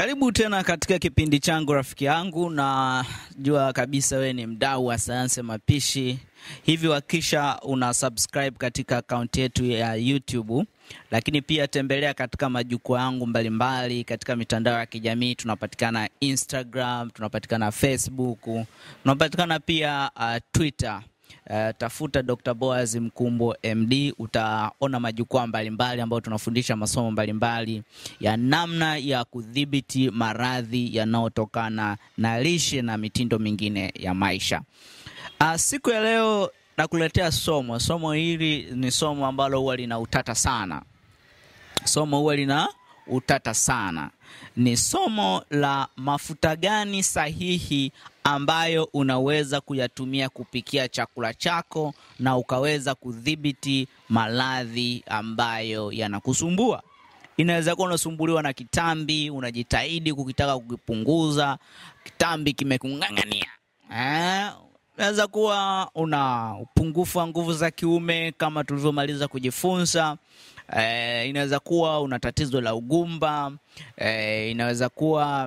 Karibu tena katika kipindi changu rafiki yangu, na jua kabisa wewe ni mdau wa sayansi ya mapishi, hivi hakikisha una subscribe katika akaunti yetu ya YouTube, lakini pia tembelea katika majukwaa yangu mbalimbali katika mitandao ya kijamii. Tunapatikana Instagram, tunapatikana Facebook, tunapatikana pia uh, Twitter. Uh, tafuta Dr. Boaz Mkumbo MD, utaona majukwaa mbalimbali ambayo tunafundisha masomo mbalimbali ya namna ya kudhibiti maradhi yanayotokana na lishe na mitindo mingine ya maisha. Uh, siku ya leo nakuletea somo. Somo hili ni somo ambalo huwa lina utata sana. Somo huwa lina utata sana. Ni somo la mafuta gani sahihi ambayo unaweza kuyatumia kupikia chakula chako na ukaweza kudhibiti maradhi ambayo yanakusumbua. Inaweza kuwa unasumbuliwa na kitambi, unajitahidi kukitaka kukipunguza, kitambi kimekung'ang'ania. Eh, unaweza kuwa una upungufu wa nguvu za kiume kama tulivyomaliza kujifunza. Eh, inaweza kuwa una tatizo la ugumba. Eh, inaweza kuwa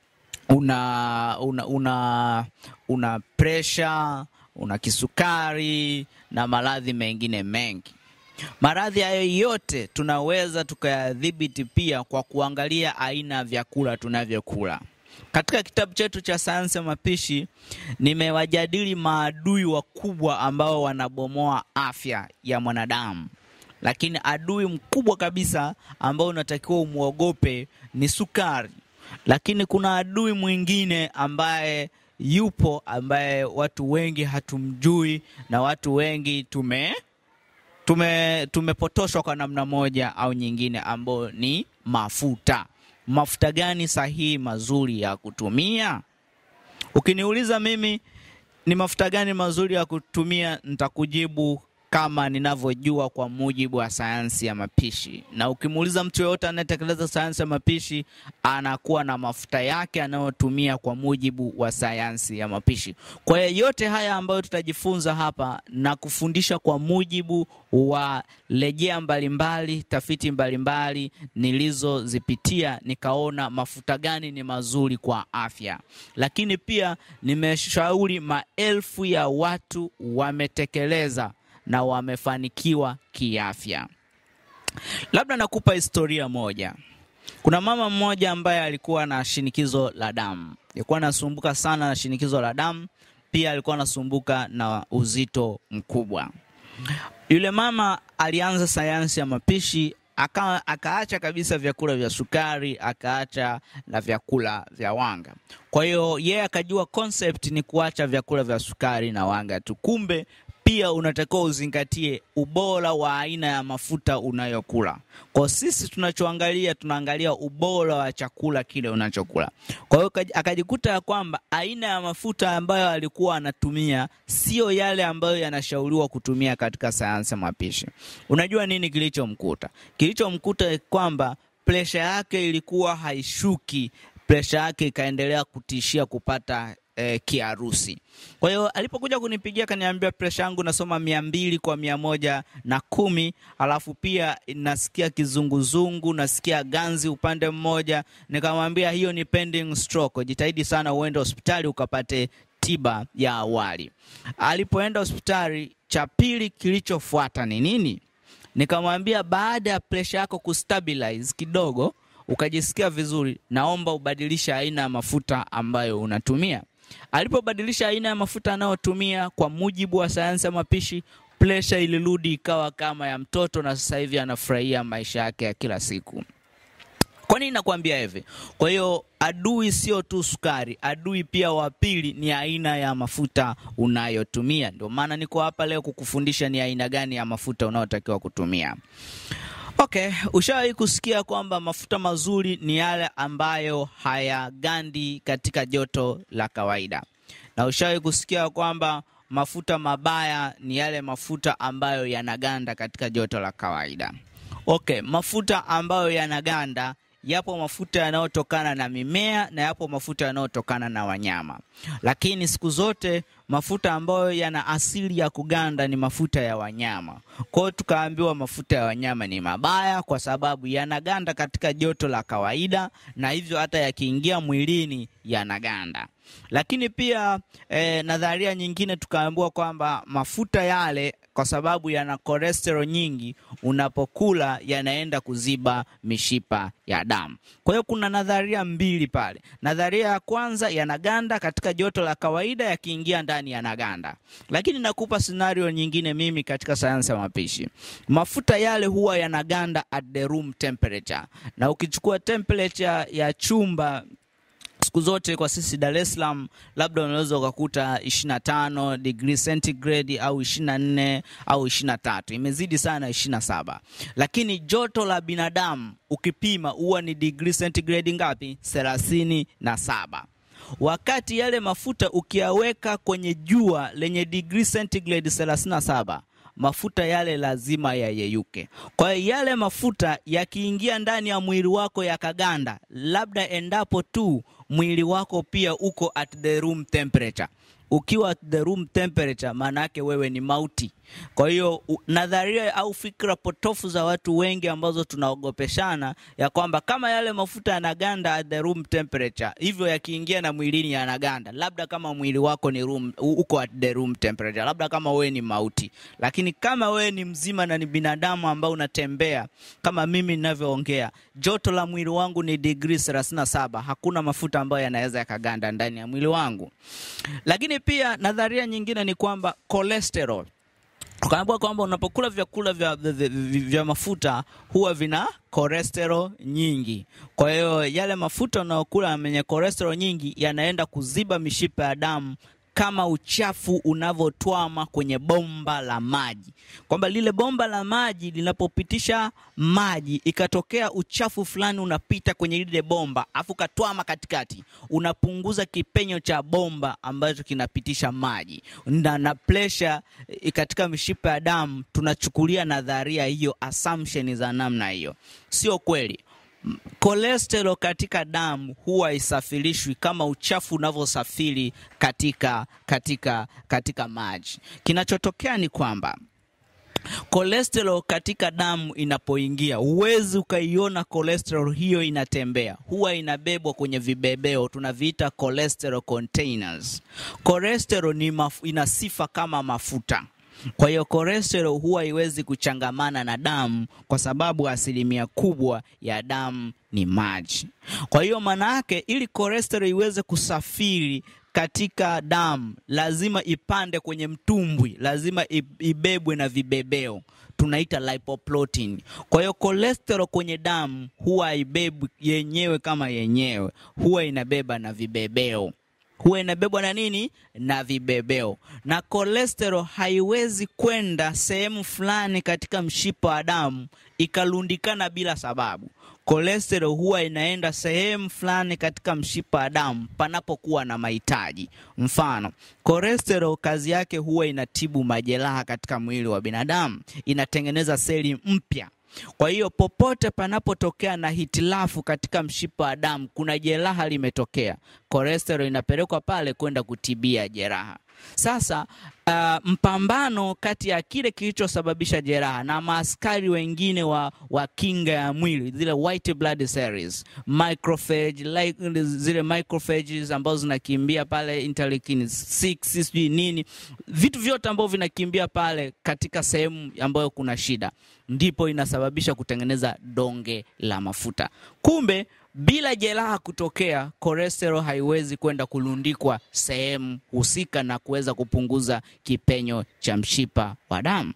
una una una, una presha, una kisukari na maradhi mengine mengi. Maradhi hayo yote tunaweza tukayadhibiti pia kwa kuangalia aina ya vyakula tunavyokula. Katika kitabu chetu cha sayansi ya mapishi nimewajadili maadui wakubwa ambao wanabomoa afya ya mwanadamu, lakini adui mkubwa kabisa ambao unatakiwa umwogope ni sukari lakini kuna adui mwingine ambaye yupo ambaye watu wengi hatumjui na watu wengi tume tume tumepotoshwa kwa namna moja au nyingine, ambayo ni mafuta. Mafuta gani sahihi mazuri ya kutumia? Ukiniuliza mimi ni mafuta gani mazuri ya kutumia, nitakujibu kama ninavyojua kwa mujibu wa sayansi ya mapishi. Na ukimuuliza mtu yoyote anayetekeleza sayansi ya mapishi, anakuwa na mafuta yake anayotumia kwa mujibu wa sayansi ya mapishi. Kwa hiyo yote haya ambayo tutajifunza hapa na kufundisha kwa mujibu wa rejea mbalimbali, tafiti mbalimbali nilizozipitia, nikaona mafuta gani ni mazuri kwa afya, lakini pia nimeshauri maelfu ya watu wametekeleza na wamefanikiwa kiafya. Labda nakupa historia moja. Kuna mama mmoja ambaye alikuwa na shinikizo la damu, alikuwa anasumbuka sana na shinikizo la damu, pia alikuwa anasumbuka na uzito mkubwa. Yule mama alianza sayansi ya mapishi aka, akaacha kabisa vyakula vya sukari, akaacha na vyakula vya wanga. Kwa hiyo yeye akajua concept ni kuacha vyakula vya sukari na wanga tu, kumbe pia unatakiwa uzingatie ubora wa aina ya mafuta unayokula. Kwa sisi tunachoangalia, tunaangalia ubora wa chakula kile unachokula. Kwa hiyo akajikuta ya kwamba aina ya mafuta ambayo alikuwa anatumia sio yale ambayo yanashauriwa kutumia katika sayansi ya mapishi. Unajua nini kilichomkuta? Kilichomkuta kwamba presha yake ilikuwa haishuki, presha yake ikaendelea kutishia kupata Eh, kiharusi. Kwa hiyo alipokuja kunipigia kaniambia presha yangu nasoma mia mbili kwa mia moja na kumi alafu pia nasikia kizunguzungu, nasikia ganzi upande mmoja. Nikamwambia hiyo ni pending stroke, jitahidi sana uende hospitali ukapate tiba ya awali. Alipoenda hospitali, cha pili kilichofuata ni nini? Nikamwambia baada ya presha yako kustabilize kidogo, ukajisikia vizuri, naomba ubadilishe aina ya mafuta ambayo unatumia. Alipobadilisha aina ya mafuta anayotumia kwa mujibu wa sayansi ya mapishi, presha ilirudi ikawa kama ya mtoto, na sasa hivi anafurahia maisha yake ya kila siku. Kwa nini nakwambia hivi? Kwa hiyo adui sio tu sukari, adui pia wa pili ni aina ya mafuta unayotumia. Ndio maana niko hapa leo kukufundisha ni aina gani ya mafuta unayotakiwa kutumia. Okay, ushawahi kusikia kwamba mafuta mazuri ni yale ambayo hayagandi katika joto la kawaida, na ushawahi kusikia kwamba mafuta mabaya ni yale mafuta ambayo yanaganda katika joto la kawaida. Okay, mafuta ambayo yanaganda yapo mafuta yanayotokana na mimea na yapo mafuta yanayotokana na wanyama, lakini siku zote mafuta ambayo yana asili ya kuganda ni mafuta ya wanyama. Kwa hiyo tukaambiwa mafuta ya wanyama ni mabaya kwa sababu yanaganda katika joto la kawaida, na hivyo hata yakiingia mwilini yanaganda. Lakini pia eh, nadharia nyingine tukaambiwa kwamba mafuta yale kwa sababu yana cholesterol nyingi, unapokula yanaenda kuziba mishipa ya damu. Kwa hiyo kuna nadharia mbili pale. Nadharia ya kwanza, yanaganda katika joto la kawaida, yakiingia ndani yanaganda. Lakini nakupa scenario nyingine mimi katika sayansi ya mapishi, mafuta yale huwa yanaganda at the room temperature, na ukichukua temperature ya chumba siku zote kwa sisi Dar es Salaam labda unaweza ukakuta 25 degree centigrade au 24 au 23, imezidi sana 27. Lakini joto la binadamu ukipima huwa ni degree centigrade ngapi? 37. Wakati yale mafuta ukiyaweka kwenye jua lenye degree centigrade 37 mafuta yale lazima yayeyuke. Kwa hiyo yale mafuta yakiingia ndani ya mwili wako yakaganda, labda endapo tu mwili wako pia uko at the room temperature. Ukiwa at the room temperature, maana yake wewe ni mauti. Kwa hiyo nadharia au fikra potofu za watu wengi ambazo tunaogopeshana ya kwamba kama yale mafuta yanaganda at the room temperature, hivyo yakiingia na mwilini yanaganda, labda kama mwili wako ni room, uko at the room temperature, labda kama wewe ni mauti. Lakini kama wewe ni mzima na ni binadamu ambao unatembea kama mimi ninavyoongea, joto la mwili wangu ni degree 37, hakuna mafuta ambayo yanaweza yakaganda ndani ya mwili wangu. Lakini pia nadharia nyingine ni kwamba cholesterol Ukaambiwa kwamba unapokula vyakula vya, vya, vya, vya mafuta huwa vina cholesterol nyingi. Kwa hiyo yale mafuta unayokula yenye cholesterol nyingi yanaenda kuziba mishipa ya damu kama uchafu unavyotwama kwenye bomba la maji, kwamba lile bomba la maji linapopitisha maji ikatokea uchafu fulani unapita kwenye lile bomba afu katwama katikati, unapunguza kipenyo cha bomba ambacho kinapitisha maji na, na pressure katika mishipa ya damu. Tunachukulia nadharia hiyo, assumption za namna hiyo, sio kweli. Cholesterol katika damu huwa isafirishwi kama uchafu unavyosafiri katika, katika, katika maji. Kinachotokea ni kwamba cholesterol katika damu inapoingia, huwezi ukaiona cholesterol hiyo inatembea, huwa inabebwa kwenye vibebeo tunaviita cholesterol containers. Cholesterol ni maf ina sifa kama mafuta kwa hiyo cholesterol huwa haiwezi kuchangamana na damu kwa sababu asilimia kubwa ya damu ni maji. Kwa hiyo maana yake, ili cholesterol iweze kusafiri katika damu lazima ipande kwenye mtumbwi, lazima ibebwe na vibebeo tunaita lipoprotein. Kwa hiyo cholesterol kwenye damu huwa haibebwi yenyewe kama yenyewe, huwa inabeba na vibebeo huwa inabebwa na nini? Na vibebeo. Na cholesterol haiwezi kwenda sehemu fulani katika mshipa wa damu ikalundikana bila sababu. Cholesterol huwa inaenda sehemu fulani katika mshipa wa damu panapokuwa na mahitaji. Mfano, cholesterol kazi yake huwa inatibu majeraha katika mwili wa binadamu, inatengeneza seli mpya. Kwa hiyo popote panapotokea na hitilafu katika mshipa wa damu, kuna jeraha limetokea, cholesterol inapelekwa pale kwenda kutibia jeraha. Sasa uh, mpambano kati ya kile kilichosababisha jeraha na maaskari wengine wa, wa kinga ya mwili, zile white blood cells, microphage, like, zile microphages ambazo zinakimbia pale interleukin 6 sijui nini, vitu vyote ambavyo vinakimbia pale katika sehemu ambayo kuna shida, ndipo inasababisha kutengeneza donge la mafuta. Kumbe bila jeraha kutokea, cholesterol haiwezi kwenda kulundikwa sehemu husika na kuweza kupunguza kipenyo cha mshipa wa damu.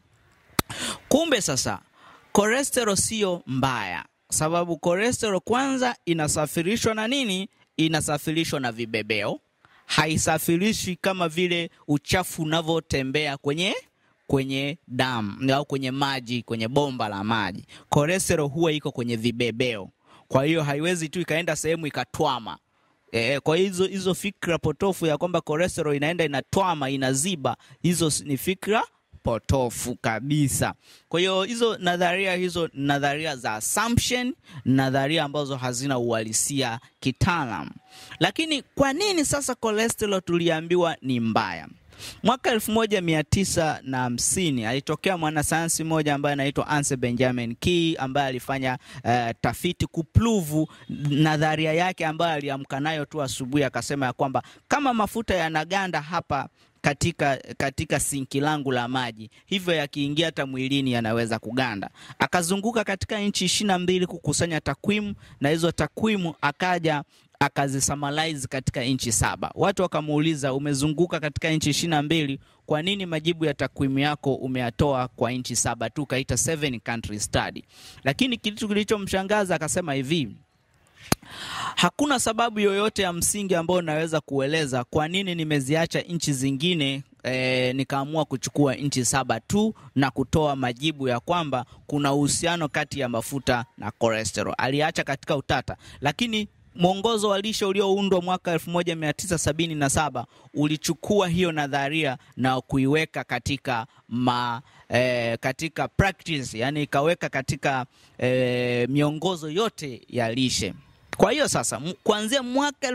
Kumbe sasa cholesterol sio mbaya, sababu cholesterol kwanza inasafirishwa na nini? Inasafirishwa na vibebeo, haisafirishwi kama vile uchafu unavyotembea kwenye kwenye damu au kwenye maji, kwenye bomba la maji. Cholesterol huwa iko kwenye vibebeo kwa hiyo haiwezi tu ikaenda sehemu ikatwama. E, kwa hizo hizo fikra potofu ya kwamba cholesterol inaenda inatwama inaziba, hizo ni fikra potofu kabisa. Kwa hiyo hizo nadharia hizo nadharia za assumption, nadharia ambazo hazina uhalisia kitaalam. Lakini kwa nini sasa cholesterol tuliambiwa ni mbaya? Mwaka elfu moja mia tisa na hamsini alitokea mwanasayansi mmoja ambaye anaitwa Anse Benjamin Key ambaye alifanya uh, tafiti kupluvu nadharia yake ambayo aliamka nayo tu asubuhi, akasema ya kwamba kama mafuta yanaganda hapa katika, katika sinki langu la maji, hivyo yakiingia hata mwilini yanaweza kuganda. Akazunguka katika nchi ishirini na mbili kukusanya takwimu, na hizo takwimu akaja akazisamalize katika nchi saba. Watu wakamuuliza, umezunguka katika nchi ishirini na mbili, kwa nini majibu ya takwimu yako umeyatoa kwa nchi saba tu, kaita seven country study? Lakini kitu kilichomshangaza akasema hivi hakuna sababu yoyote ya msingi ambayo naweza kueleza kwa nini nimeziacha nchi zingine e, nikaamua kuchukua nchi saba tu na kutoa majibu ya kwamba kuna uhusiano kati ya mafuta na cholesterol. Aliacha katika utata, lakini mwongozo wa lishe ulioundwa mwaka 1977 ulichukua hiyo nadharia na kuiweka katika ma, eh, katika practice, yani ikaweka katika eh, miongozo yote ya lishe. Kwa hiyo sasa kuanzia mwaka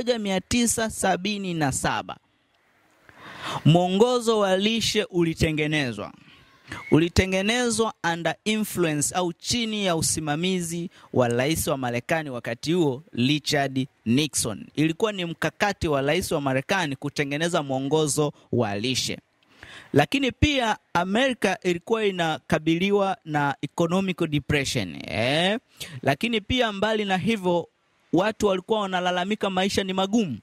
1977 mwongozo wa lishe ulitengenezwa ulitengenezwa under influence au chini ya usimamizi wa rais wa Marekani wakati huo Richard Nixon. Ilikuwa ni mkakati wa rais wa Marekani kutengeneza mwongozo wa lishe, lakini pia Amerika ilikuwa inakabiliwa na economic depression eh. Lakini pia mbali na hivyo, watu walikuwa wanalalamika maisha ni magumu.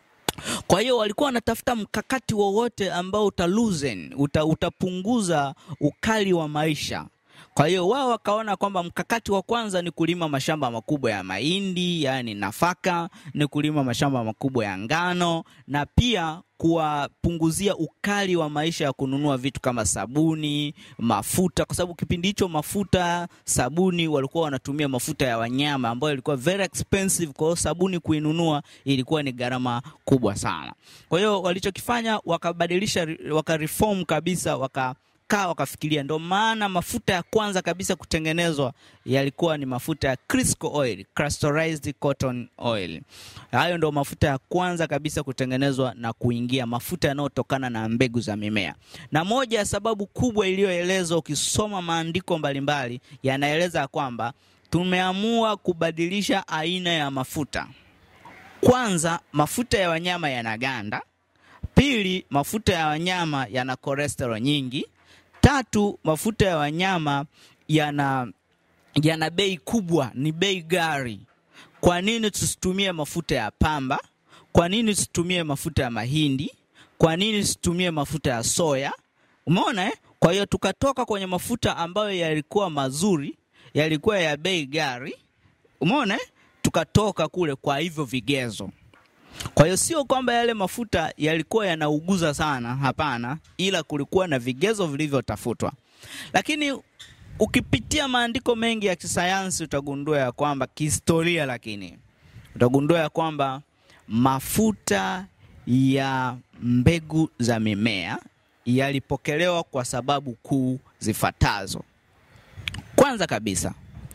Kwa hiyo walikuwa wanatafuta mkakati wowote ambao utaluzen uta, utapunguza ukali wa maisha. Kwa hiyo wao wakaona kwamba mkakati wa kwanza ni kulima mashamba makubwa ya mahindi, yaani nafaka, ni kulima mashamba makubwa ya ngano na pia kuwapunguzia ukali wa maisha ya kununua vitu kama sabuni, mafuta, kwa sababu kipindi hicho mafuta, sabuni walikuwa wanatumia mafuta ya wanyama ambayo ilikuwa very expensive. Kwa hiyo sabuni kuinunua ilikuwa ni gharama kubwa sana. Kwa hiyo walichokifanya wakabadilisha, wakareform kabisa, waka kaa wakafikiria. Ndio maana mafuta ya kwanza kabisa kutengenezwa yalikuwa ni mafuta ya Crisco oil, clusterized cotton oil. Hayo ndio mafuta ya kwanza kabisa kutengenezwa na kuingia, mafuta yanayotokana na mbegu za mimea. Na moja ya sababu kubwa iliyoelezwa, ukisoma maandiko mbalimbali yanaeleza kwamba tumeamua kubadilisha aina ya mafuta. Kwanza, mafuta ya wanyama yanaganda. Pili, mafuta ya wanyama yana cholesterol nyingi. Tatu, mafuta ya wanyama yana yana bei kubwa, ni bei gari. Kwa nini tusitumie mafuta ya pamba? Kwa nini tusitumie mafuta ya mahindi? Kwa nini tusitumie mafuta ya soya? Umeona eh? Kwa hiyo tukatoka kwenye mafuta ambayo yalikuwa mazuri, yalikuwa ya bei gari. Umeona eh? Tukatoka kule kwa hivyo vigezo. Kwa hiyo sio kwamba yale mafuta yalikuwa yanauguza sana, hapana, ila kulikuwa na vigezo vilivyotafutwa. Lakini ukipitia maandiko mengi ya kisayansi utagundua ya kwamba kihistoria, lakini utagundua ya kwamba mafuta ya mbegu za mimea yalipokelewa kwa sababu kuu zifuatazo. Kwanza kabisa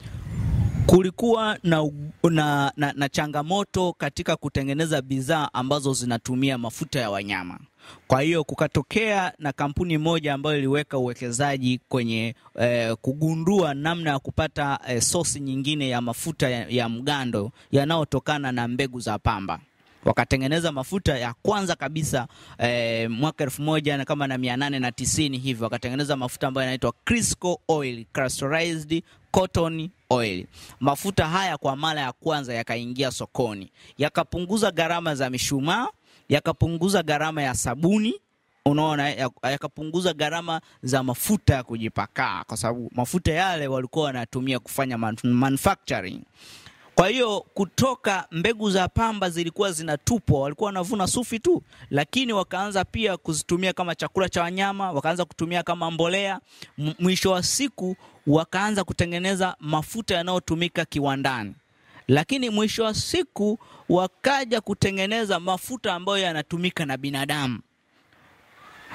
kulikuwa na, na, na, na changamoto katika kutengeneza bidhaa ambazo zinatumia mafuta ya wanyama. Kwa hiyo kukatokea na kampuni moja ambayo iliweka uwekezaji kwenye eh, kugundua namna ya kupata eh, sosi nyingine ya mafuta ya, ya mgando yanayotokana na mbegu za pamba wakatengeneza mafuta ya kwanza kabisa eh, mwaka elfu moja na kama na mia nane na tisini hivi wakatengeneza mafuta ambayo yanaitwa Crisco oil, clusterized cotton oil. Mafuta haya kwa mara ya kwanza yakaingia sokoni, yakapunguza gharama za mishumaa, yakapunguza gharama ya sabuni unaona, yakapunguza gharama za mafuta ya kujipakaa, kwa sababu mafuta yale walikuwa wanatumia kufanya manufacturing. Kwa hiyo kutoka mbegu za pamba zilikuwa zinatupwa, walikuwa wanavuna sufi tu, lakini wakaanza pia kuzitumia kama chakula cha wanyama, wakaanza kutumia kama mbolea. Mwisho wa siku wakaanza kutengeneza mafuta yanayotumika kiwandani, lakini mwisho wa siku wakaja kutengeneza mafuta ambayo yanatumika na binadamu.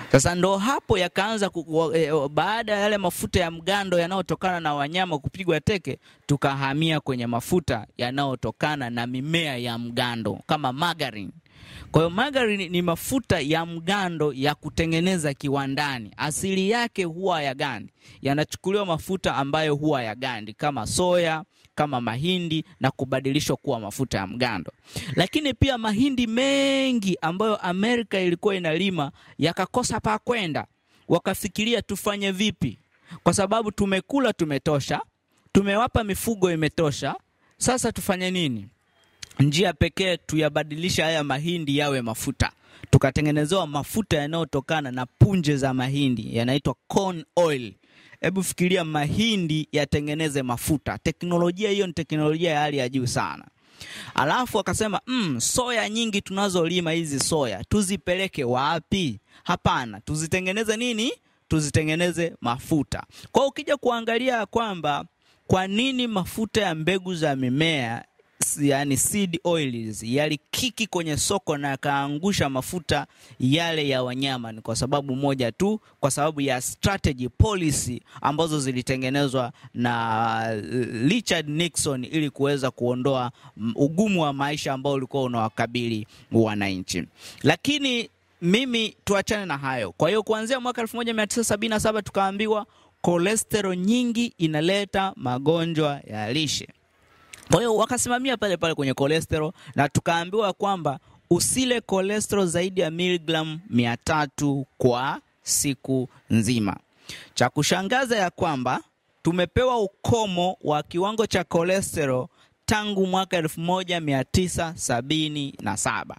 Sasa ndo hapo yakaanza e, baada ya yale mafuta ya mgando yanayotokana na wanyama kupigwa teke, tukahamia kwenye mafuta yanayotokana na mimea ya mgando kama margarine. Kwa hiyo margarine ni mafuta ya mgando ya kutengeneza kiwandani. Asili yake huwa ya gandi, yanachukuliwa mafuta ambayo huwa ya gandi kama soya, kama mahindi na kubadilishwa kuwa mafuta ya mgando. Lakini pia mahindi mengi ambayo Amerika ilikuwa inalima yakakosa pa kwenda, wakafikiria tufanye vipi? Kwa sababu tumekula, tumetosha, tumewapa mifugo, imetosha. Sasa tufanye nini? Njia pekee tuyabadilisha haya mahindi yawe mafuta. Tukatengenezewa mafuta yanayotokana na punje za mahindi, yanaitwa corn oil. Hebu fikiria mahindi yatengeneze mafuta. Teknolojia hiyo ni teknolojia ya hali ya juu sana. Alafu akasema mm, soya nyingi tunazolima hizi soya tuzipeleke wapi? Hapana, tuzitengeneze nini? Tuzitengeneze mafuta. Kwa hiyo ukija kuangalia kwamba kwa nini mafuta ya mbegu za mimea yani seed oils yalikiki kwenye soko na yakaangusha mafuta yale ya wanyama, ni kwa sababu moja tu, kwa sababu ya strategy policy ambazo zilitengenezwa na Richard Nixon ili kuweza kuondoa ugumu wa maisha ambao ulikuwa unawakabili wananchi. Lakini mimi tuachane na hayo. Kwa hiyo kuanzia mwaka 1977 tukaambiwa cholesterol nyingi inaleta magonjwa ya lishe. Kwa hiyo wakasimamia pale pale kwenye cholesterol na tukaambiwa kwamba usile cholesterol zaidi ya miligramu mia tatu kwa siku nzima. Cha kushangaza ya kwamba tumepewa ukomo wa kiwango cha cholesterol tangu mwaka elfu moja mia tisa sabini na saba.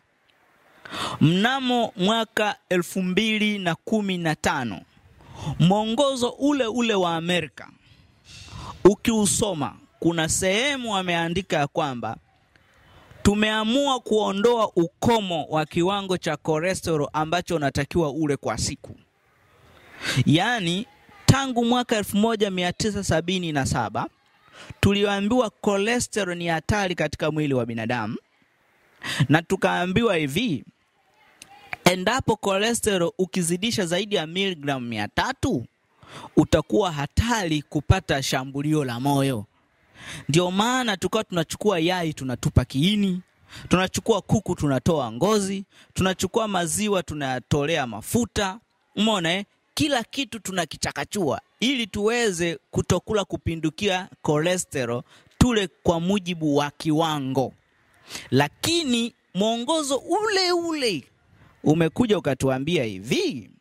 Mnamo mwaka elfu mbili na kumi na tano mwongozo ule ule wa Amerika ukiusoma kuna sehemu wameandika ya kwamba tumeamua kuondoa ukomo wa kiwango cha cholesterol ambacho unatakiwa ule kwa siku. Yaani tangu mwaka 1977 tuliambiwa cholesterol ni hatari katika mwili wa binadamu, na tukaambiwa hivi, endapo cholesterol ukizidisha zaidi ya miligramu mia tatu utakuwa hatari kupata shambulio la moyo. Ndio maana tukawa tunachukua yai tunatupa kiini, tunachukua kuku tunatoa ngozi, tunachukua maziwa tunayatolea mafuta. Umeona eh? Kila kitu tunakichakachua ili tuweze kutokula kupindukia cholesterol, tule kwa mujibu wa kiwango. Lakini mwongozo ule ule umekuja ukatuambia hivi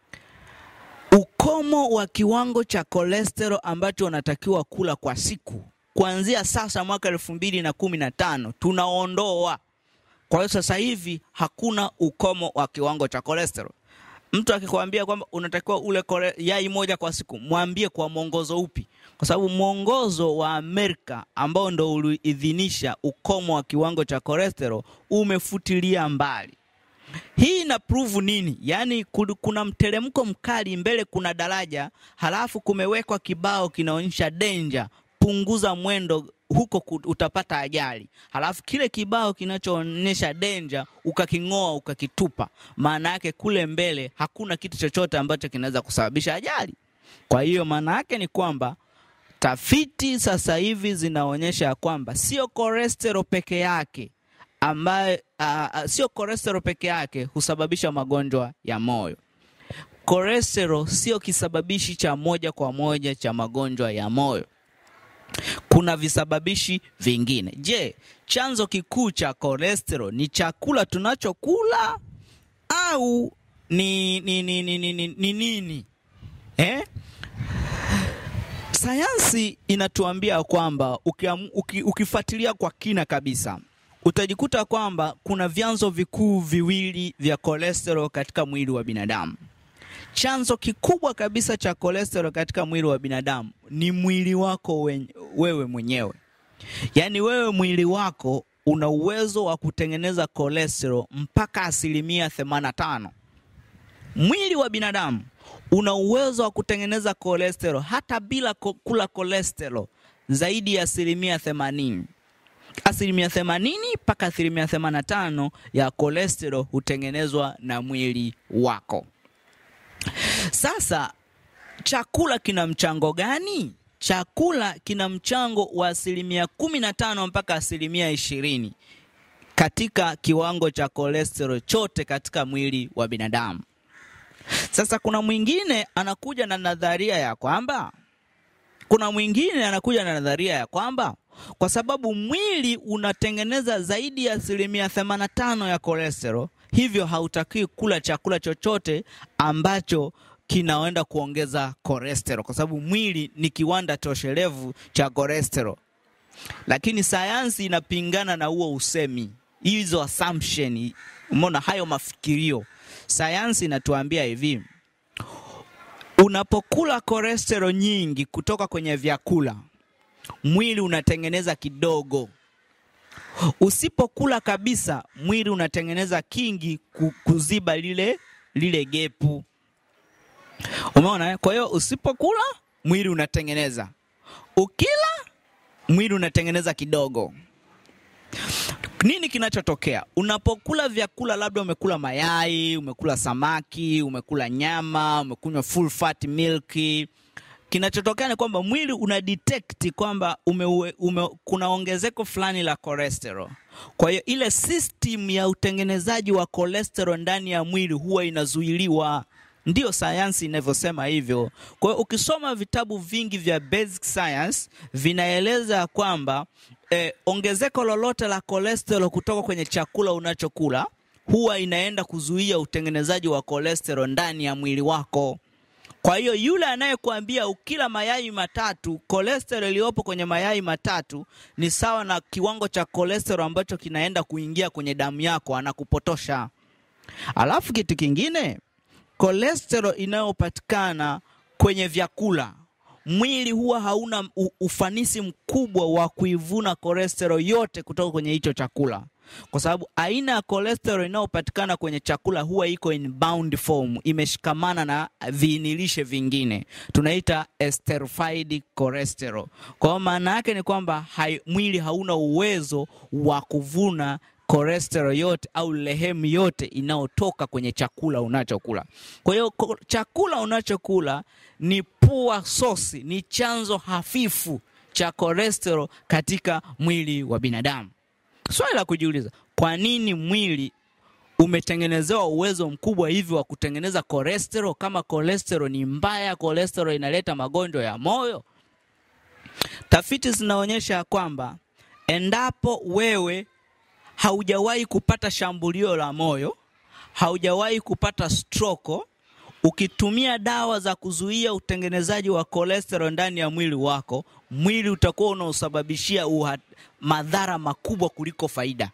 ukomo wa kiwango cha cholesterol ambacho unatakiwa kula kwa siku kuanzia sasa mwaka elfu mbili na kumi na tano tunaondoa. Kwa hiyo sasa hivi hakuna ukomo wa kiwango cha cholesterol. Mtu akikwambia kwamba unatakiwa ule kole, yai moja kwa siku, mwambie kwa mwongozo upi? Kwa sababu mwongozo wa Amerika ambao ndo uliidhinisha ukomo wa kiwango cha cholesterol umefutilia mbali. Hii ina prove nini? Yaani kuna mteremko mkali, mbele kuna daraja, halafu kumewekwa kibao kinaonyesha danger, punguza mwendo huko utapata ajali. Halafu kile kibao kinachoonyesha danger ukaking'oa ukakitupa, maana yake kule mbele hakuna kitu chochote ambacho kinaweza kusababisha ajali. Kwa hiyo maana yake ni kwamba tafiti sasa hivi zinaonyesha ya kwamba sio cholesterol peke yake ambayo uh, sio cholesterol peke yake husababisha magonjwa ya moyo. Cholesterol sio kisababishi cha moja kwa moja cha magonjwa ya moyo. Kuna visababishi vingine. Je, chanzo kikuu cha cholesterol ni chakula tunachokula au ni ni ni ni ni, ni, ni nini eh? Sayansi inatuambia kwamba uki, ukifuatilia kwa kina kabisa utajikuta kwamba kuna vyanzo vikuu viwili vya cholesterol katika mwili wa binadamu. Chanzo kikubwa kabisa cha cholesterol katika mwili wa binadamu ni mwili wako we, wewe mwenyewe. Yaani wewe mwili wako una uwezo wa kutengeneza cholesterol mpaka asilimia 85. Mwili wa binadamu una uwezo wa kutengeneza cholesterol hata bila kula cholesterol zaidi ya asilimia 80 asilimia themanini mpaka asilimia themanini na tano ya cholesterol hutengenezwa na mwili wako. Sasa chakula kina mchango gani? Chakula kina mchango wa asilimia kumi na tano mpaka asilimia ishirini katika kiwango cha cholesterol chote katika mwili wa binadamu. Sasa kuna mwingine anakuja na nadharia ya kwamba kuna mwingine anakuja na nadharia ya kwamba kwa sababu mwili unatengeneza zaidi ya asilimia 85 ya cholesterol, hivyo hautakiwi kula chakula chochote ambacho kinaenda kuongeza cholesterol, kwa sababu mwili ni kiwanda toshelevu cha cholesterol. Lakini sayansi inapingana na huo usemi, hizo assumption, umeona hayo mafikirio. Sayansi inatuambia hivi, unapokula cholesterol nyingi kutoka kwenye vyakula mwili unatengeneza kidogo. Usipokula kabisa, mwili unatengeneza kingi kuziba lile lile gepu. Umeona? Kwa hiyo usipokula, mwili unatengeneza, ukila, mwili unatengeneza kidogo. Nini kinachotokea unapokula vyakula? Labda umekula mayai, umekula samaki, umekula nyama, umekunywa full fat milk kinachotokea ni kwamba mwili una detect kwamba ume, ume, kuna ongezeko fulani la cholesterol. Kwa hiyo ile system ya utengenezaji wa cholesterol ndani ya mwili huwa inazuiliwa. Ndiyo sayansi inavyosema hivyo. Kwa hiyo ukisoma vitabu vingi vya basic science vinaeleza kwamba eh, ongezeko lolote la cholesterol kutoka kwenye chakula unachokula huwa inaenda kuzuia utengenezaji wa cholesterol ndani ya mwili wako. Kwa hiyo yule anayekuambia ukila mayai matatu, cholesterol iliyopo kwenye mayai matatu ni sawa na kiwango cha cholesterol ambacho kinaenda kuingia kwenye damu yako, anakupotosha. Alafu kitu kingine, cholesterol inayopatikana kwenye vyakula, mwili huwa hauna ufanisi mkubwa wa kuivuna cholesterol yote kutoka kwenye hicho chakula kwa sababu aina ya cholesterol inayopatikana kwenye chakula huwa iko in bound form, imeshikamana na viinilishe vingine, tunaita esterified cholesterol. Kwa hiyo maana yake ni kwamba hai, mwili hauna uwezo wa kuvuna cholesterol yote au lehemu yote inayotoka kwenye chakula unachokula. Kwa hiyo chakula unachokula ni poor source, ni chanzo hafifu cha cholesterol katika mwili wa binadamu. Swali la kujiuliza, kwa nini mwili umetengenezewa uwezo mkubwa hivi wa kutengeneza cholesterol kama cholesterol ni mbaya, cholesterol inaleta magonjwa ya moyo? Tafiti zinaonyesha kwamba endapo wewe haujawahi kupata shambulio la moyo, haujawahi kupata stroke, ukitumia dawa za kuzuia utengenezaji wa cholesterol ndani ya mwili wako, mwili utakuwa unaosababishia madhara makubwa kuliko faida.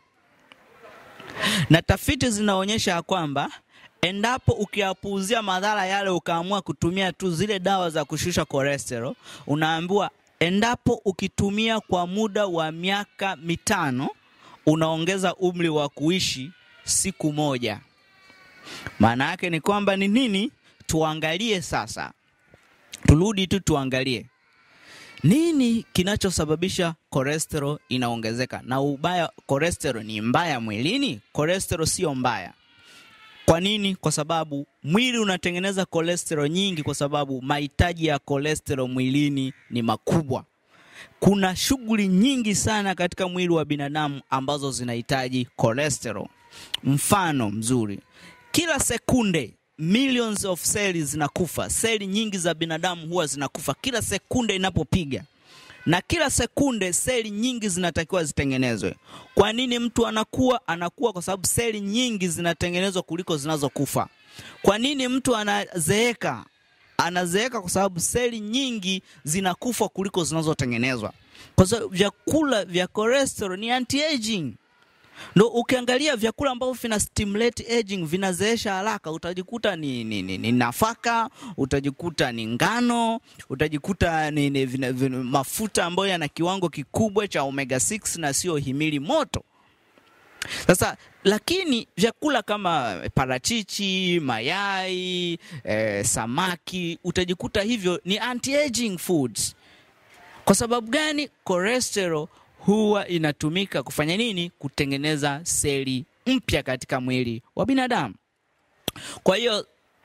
Na tafiti zinaonyesha kwamba endapo ukiyapuuzia madhara yale ukaamua kutumia tu zile dawa za kushusha cholesterol, unaambiwa endapo ukitumia kwa muda wa miaka mitano unaongeza umri wa kuishi siku moja. Maana yake ni kwamba ni nini? Tuangalie sasa, turudi tu tuangalie nini kinachosababisha cholesterol inaongezeka. Na ubaya, cholesterol ni mbaya mwilini? Cholesterol sio mbaya. Kwa nini? Kwa sababu mwili unatengeneza cholesterol nyingi, kwa sababu mahitaji ya cholesterol mwilini ni makubwa. Kuna shughuli nyingi sana katika mwili wa binadamu ambazo zinahitaji cholesterol. Mfano mzuri, kila sekunde millions of cells zinakufa. Seli nyingi za binadamu huwa zinakufa kila sekunde inapopiga, na kila sekunde seli nyingi zinatakiwa zitengenezwe. Kwa nini mtu anakuwa? Anakuwa kwa sababu seli nyingi zinatengenezwa kuliko zinazokufa. Kwa nini mtu anazeeka? Anazeeka kwa sababu seli nyingi zinakufa kuliko zinazotengenezwa. Kwa sababu vyakula vya cholesterol ni anti-aging. Ndo ukiangalia vyakula ambavyo vina stimulate aging vinazeesha haraka, utajikuta ni, ni, ni, ni nafaka, utajikuta ni ngano, utajikuta ni, ni vina, vina, mafuta ambayo yana kiwango kikubwa cha omega 6 na sio himili moto. Sasa lakini vyakula kama parachichi, mayai, eh, samaki utajikuta hivyo ni anti-aging foods. Kwa sababu gani? Cholesterol huwa inatumika kufanya nini? Kutengeneza seli mpya katika mwili wa binadamu. Kwa hiyo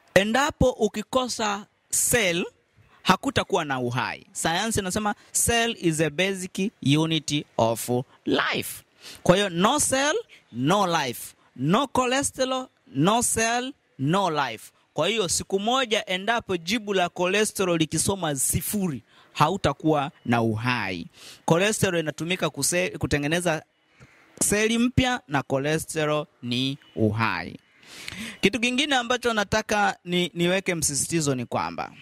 endapo ukikosa cell hakutakuwa na uhai. Sayansi inasema cell is a basic unit of life. Kwa hiyo no cell no life, no cholesterol no cell no life. Kwa hiyo siku moja, endapo jibu la cholesterol likisoma sifuri, hautakuwa na uhai. Cholesterol inatumika kuse, kutengeneza seli mpya na cholesterol ni uhai. Kitu kingine ambacho nataka ni, niweke msisitizo ni kwamba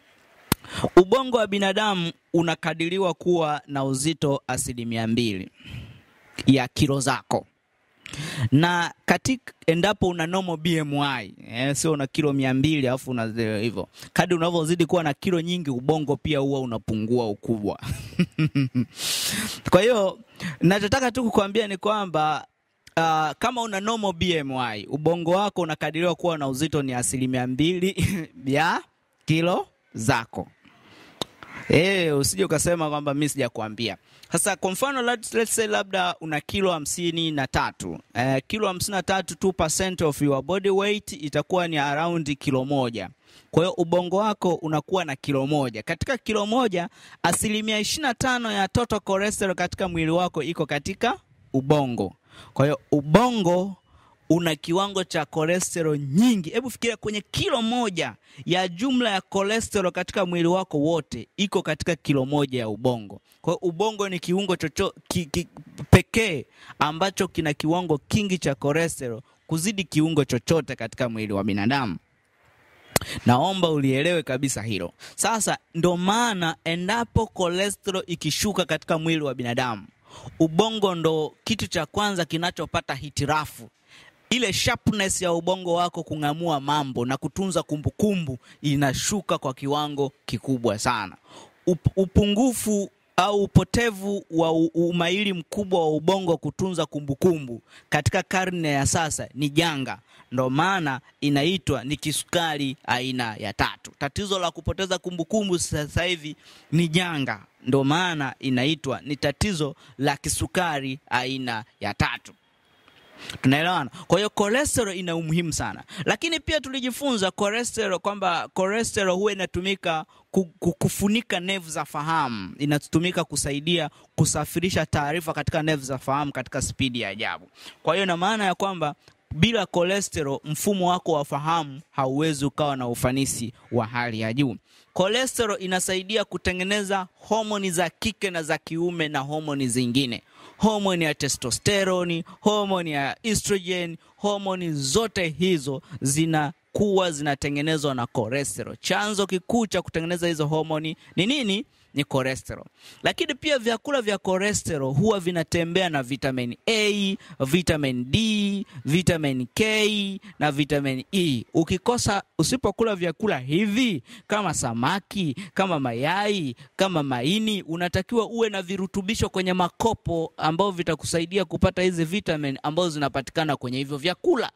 ubongo wa binadamu unakadiriwa kuwa na uzito asilimia mbili ya kilo zako na katika endapo una normal BMI eh, sio una kilo mia mbili alafu una hivyo, kadri unavyozidi kuwa na kilo nyingi, ubongo pia huwa unapungua ukubwa. Kwa hiyo nachotaka tu kukuambia ni kwamba uh, kama una normal BMI ubongo wako unakadiriwa kuwa na uzito ni asilimia mbili ya kilo zako. Eh, usije ukasema kwamba mimi sijakwambia. Sasa kwa mfano let's, let's say labda una kilo hamsini na tatu eh, kilo hamsini na tatu 2% of your body weight itakuwa ni around kilo moja. Kwa hiyo ubongo wako unakuwa na kilo moja. Katika kilo moja, asilimia ishirini na tano ya total cholesterol katika mwili wako iko katika ubongo. Kwa hiyo ubongo una kiwango cha cholesterol nyingi. Hebu fikiria kwenye kilo moja ya jumla ya cholesterol katika mwili wako wote iko katika kilo moja ya ubongo. Kwa hiyo ubongo ni kiungo chocho ki, ki, pekee ambacho kina kiwango kingi cha cholesterol kuzidi kiungo chochote katika mwili wa binadamu. Naomba ulielewe kabisa hilo. Sasa ndo maana endapo cholesterol ikishuka katika mwili wa binadamu, ubongo ndo kitu cha kwanza kinachopata hitirafu ile sharpness ya ubongo wako kung'amua mambo na kutunza kumbukumbu kumbu, inashuka kwa kiwango kikubwa sana. Up, upungufu au upotevu wa umahiri mkubwa wa ubongo kutunza kumbukumbu kumbu, katika karne ya sasa ni janga. Ndo maana inaitwa ni kisukari aina ya tatu. Tatizo la kupoteza kumbukumbu sasa hivi ni janga, ndo maana inaitwa ni tatizo la kisukari aina ya tatu. Tunaelewana? Kwa hiyo cholesterol ina umuhimu sana, lakini pia tulijifunza cholesterol kwamba cholesterol huwa inatumika kufunika nevu za fahamu, inatumika kusaidia kusafirisha taarifa katika nevu za fahamu katika spidi ya ajabu. Kwa hiyo ina maana ya kwamba bila cholesterol mfumo wako wa fahamu hauwezi ukawa na ufanisi wa hali ya juu. Cholesterol inasaidia kutengeneza homoni za kike na za kiume na homoni zingine, homoni ya testosteroni, homoni ya estrogen. Homoni zote hizo zinakuwa zinatengenezwa na cholesterol. Chanzo kikuu cha kutengeneza hizo homoni ni nini? Ni cholesterol. Lakini pia vyakula vya cholesterol huwa vinatembea na vitamin A, vitamin D, vitamin K na vitamin E. Ukikosa, usipokula vyakula hivi kama samaki, kama mayai, kama maini, unatakiwa uwe na virutubisho kwenye makopo ambao vitakusaidia kupata hizi vitamin ambazo zinapatikana kwenye hivyo vyakula.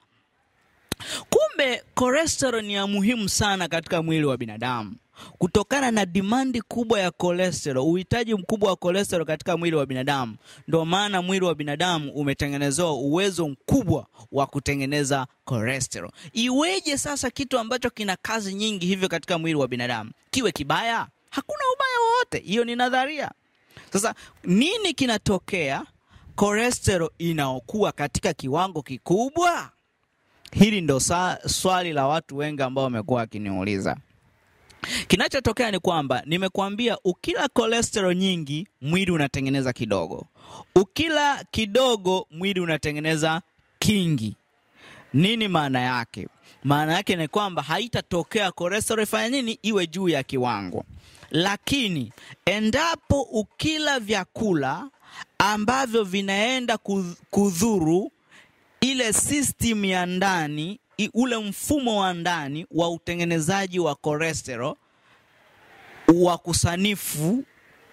Kumbe cholesterol ni ya muhimu sana katika mwili wa binadamu. Kutokana na dimandi kubwa ya cholesterol, uhitaji mkubwa wa cholesterol katika mwili wa binadamu, ndio maana mwili wa binadamu umetengenezewa uwezo mkubwa wa kutengeneza cholesterol. Iweje sasa kitu ambacho kina kazi nyingi hivyo katika mwili wa binadamu kiwe kibaya? Hakuna ubaya wowote, hiyo ni nadharia. Sasa nini kinatokea cholesterol inaokuwa katika kiwango kikubwa? Hili ndo swali la watu wengi ambao wamekuwa wakiniuliza. Kinachotokea ni kwamba nimekuambia, ukila cholesterol nyingi mwili unatengeneza kidogo, ukila kidogo mwili unatengeneza kingi. Nini maana yake? Maana yake ni kwamba haitatokea cholesterol ifanya nini, iwe juu ya kiwango. Lakini endapo ukila vyakula ambavyo vinaenda kudhuru ile system ya ndani ule mfumo wa ndani wa utengenezaji wa cholesterol wa kusanifu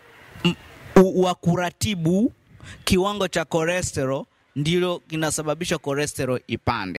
wa kuratibu kiwango cha cholesterol, ndilo kinasababisha cholesterol ipande.